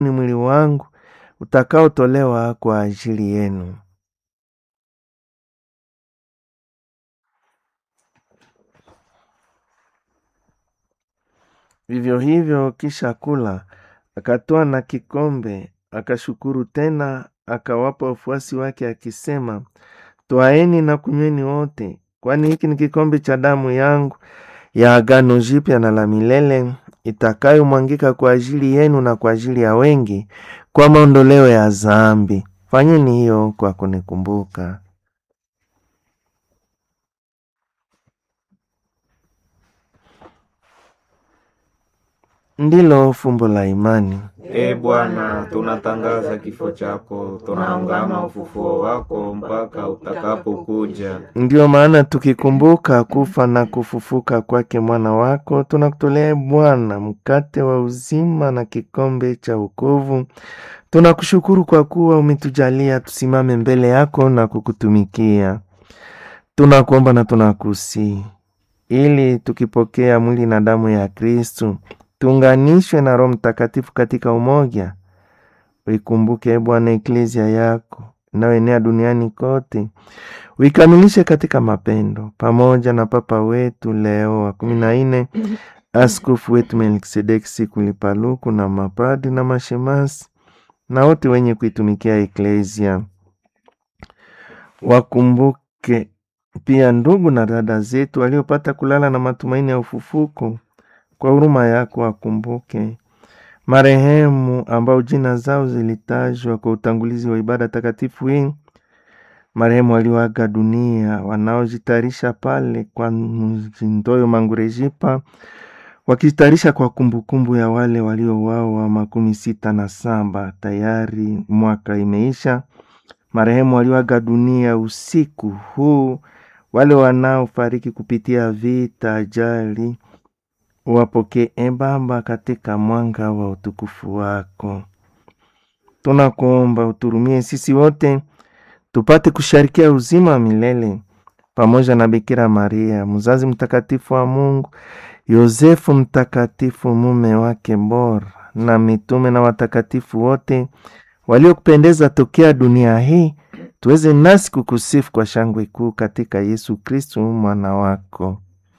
ni mwili wangu utakaotolewa kwa ajili yenu. Vivyo hivyo, kisha kula, akatoa na kikombe, akashukuru tena, akawapa wafuasi wake akisema, Twaeni na kunyweni wote, kwani hiki ni kikombe cha damu yangu ya agano jipya na la milele, itakayomwangika kwa ajili yenu na kwa ajili ya wengi kwa maondoleo ya dhambi. Fanyeni hiyo kwa kunikumbuka. Ndilo fumbo la imani. E Bwana, tunatangaza kifo chako, tunaungama ufufuo wako mpaka utakapokuja. Ndiyo maana tukikumbuka kufa na kufufuka kwake mwana wako, tunakutolea Bwana mkate wa uzima na kikombe cha wokovu. Tunakushukuru kwa kuwa umetujalia tusimame mbele yako na kukutumikia. Tunakuomba na tunakusihi ili tukipokea mwili na damu ya Kristu tuunganishwe na Roho Mtakatifu katika umoja. Uikumbuke Bwana eklezia yako inayoenea duniani kote, uikamilishe katika mapendo, pamoja na Papa wetu Leo wa kumi na nne, askofu wetu Melkisedeki Sikulipaluku na mapadi na mashemasi na wote wenye kuitumikia eklezia. Wakumbuke pia ndugu na dada zetu waliopata kulala na matumaini ya ufufuko kwa huruma yako wakumbuke marehemu ambao jina zao zilitajwa kwa utangulizi wa ibada takatifu hii, marehemu walioaga dunia, wanaojitayarisha pale kwa Mzindoyo Mangurejipa, wakijitayarisha kwa kumbukumbu ya wale waliouawa makumi sita na saba. Tayari mwaka imeisha. Marehemu walioaga dunia usiku huu, wale wanaofariki kupitia vita, ajali wapokee e Baba katika mwanga wa utukufu wako. Tunakuomba uturumie sisi wote tupate kusharikia uzima wa milele pamoja na Bikira Maria mzazi mtakatifu wa Mungu, Yosefu mtakatifu mume wake bora, na mitume na watakatifu wote waliokupendeza tokea dunia hii, tuweze nasi kukusifu kwa shangwe kuu katika Yesu Kristu mwana wako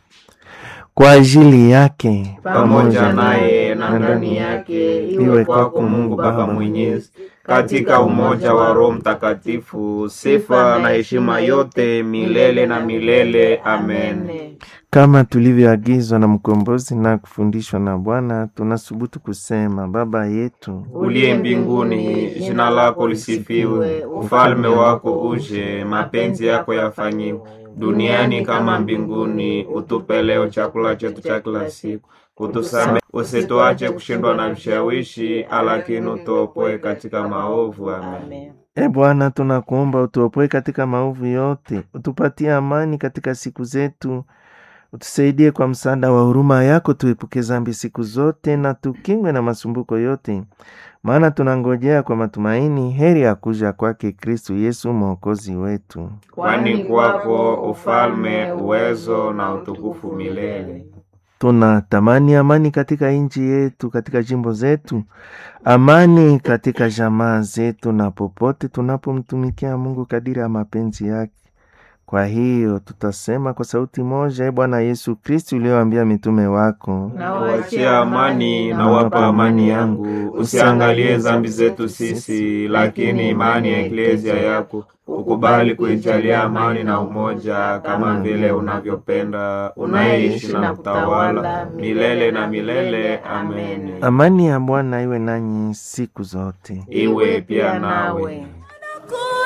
kwa ajili yake pamoja naye na ndani yake, iwe kwako Mungu Baba Mwenyezi, katika umoja wa Roho Mtakatifu, sifa na heshima yote milele na milele. Amen. kama tulivyoagizwa na mkombozi na kufundishwa na Bwana, tunasubutu kusema: Baba yetu Uliye mbinguni, jina lako lisifiwe, ufalme wako uje, mapenzi yako yafanyiwe duniani kama mbinguni. Utupe leo chakula chetu cha kila siku, utusamehe, usituache kushindwa na vishawishi, lakini utuopoe katika maovu. Amen. E Bwana, tunakuomba utuopoe katika maovu yote, utupatie amani katika siku zetu, utusaidie kwa msaada wa huruma yako, tuepuke dhambi siku zote na tukingwe na masumbuko yote, maana tunangojea kwa matumaini heri ya kuja kwake Kristu Yesu mwokozi wetu. Kwani kwako ufalme, uwezo na utukufu milele. Tunatamani amani katika nchi yetu, katika jimbo zetu, amani katika jamaa zetu, na popote tunapomtumikia Mungu kadiri ya mapenzi yake. Kwa hiyo tutasema kwa sauti moja: E Bwana Yesu Kristu, ulioambia mitume wako, Nawachia amani na wapa amani yangu, usiangalie dhambi zetu sisi, lakini imani ya eklezia yako ukubali kuijalia amani na umoja, kama vile unavyopenda, unaishi na kutawala milele na milele. Amen. amani ya Bwana iwe nanyi siku zote. Iwe pia nawe.